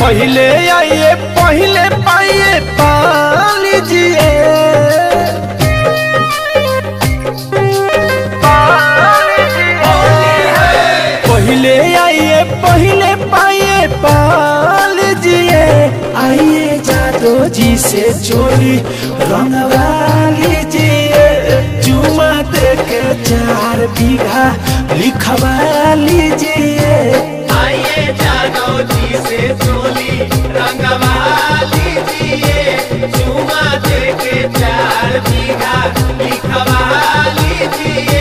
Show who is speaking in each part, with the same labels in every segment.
Speaker 1: पहले आइए पहले पाइए पा लीजिए पहले आइए पहले पाइए पा लीजिए आइए जादो जी से चोरी रंगवा लीजिए चुमा दे के चार बीघा लिखवा लीजिए
Speaker 2: आइए जादव जी से चोली रंगवा लीजिए चुमा दे के चार बीघा लिखवा लीजिए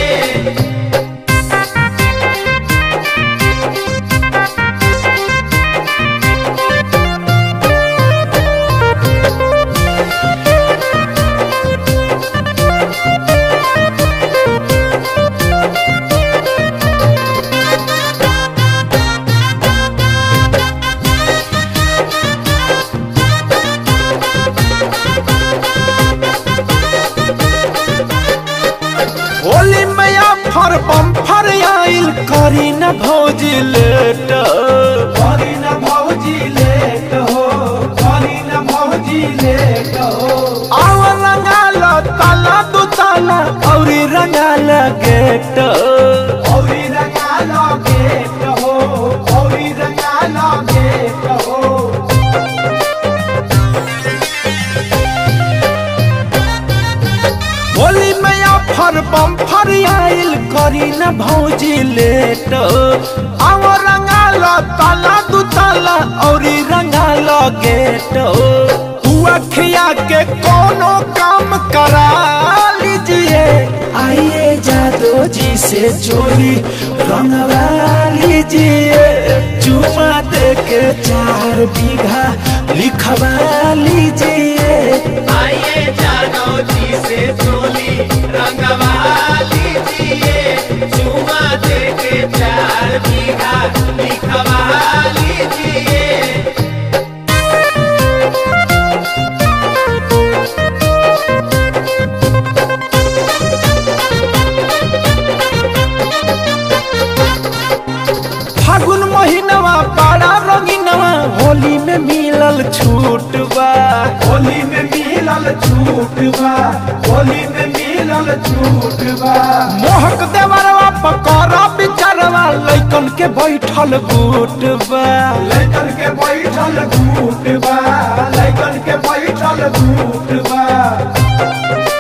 Speaker 1: होली मैया फर बम फर आइल करी न भौजी लेट करी न भौजी लेट हो करी न भौजी लेट हो आव रंगाल ताला दू ताला औरी रंगाल गेट औरी रंगाल गेट हो औरी रंगाल गेट हो होली मैया फर बम फर आइल करी न भौजी लेट आव रंगाल ताला दू ताला औरी रंगाल गेट हुआ खिया के कोनो काम करा लीजिए आइए जादो जी से चोरी रंगवा लीजिए चुमा दे के चार बीघा लिखवा लीजिए
Speaker 2: आइए जादव जी से चोली रंगवा लीजिए चुमा दे के चार बीघा लिखवा लीजिए
Speaker 1: फागुन महीनवा बड़ा रंगीनवा होली में मिलल छूट बा होली में मिलल छूट बा होली में मिलल छूट बा मोहक देवरवा पकड़ा बिचारवा लइकन के बैठल बूट बा लइकन के बैठल बूट बा लइकन के बैठल बूट बा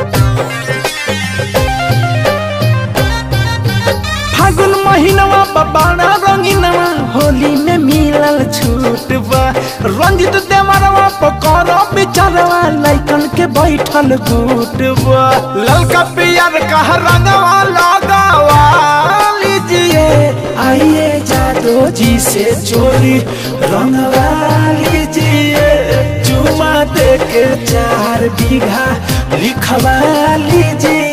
Speaker 1: फागुन महीनवा बबाना रंगीनवा होली में मिलल छूट बा रंजित देवरवा पकड़ो बिचारवा लइकन के बैठल गुट बा ललका पियर का रंगवा लगावा लीजिए आइए जादो जी से चोरी रंगवा लीजिए चुमा दे के चार बीघा लिखवा लीजिए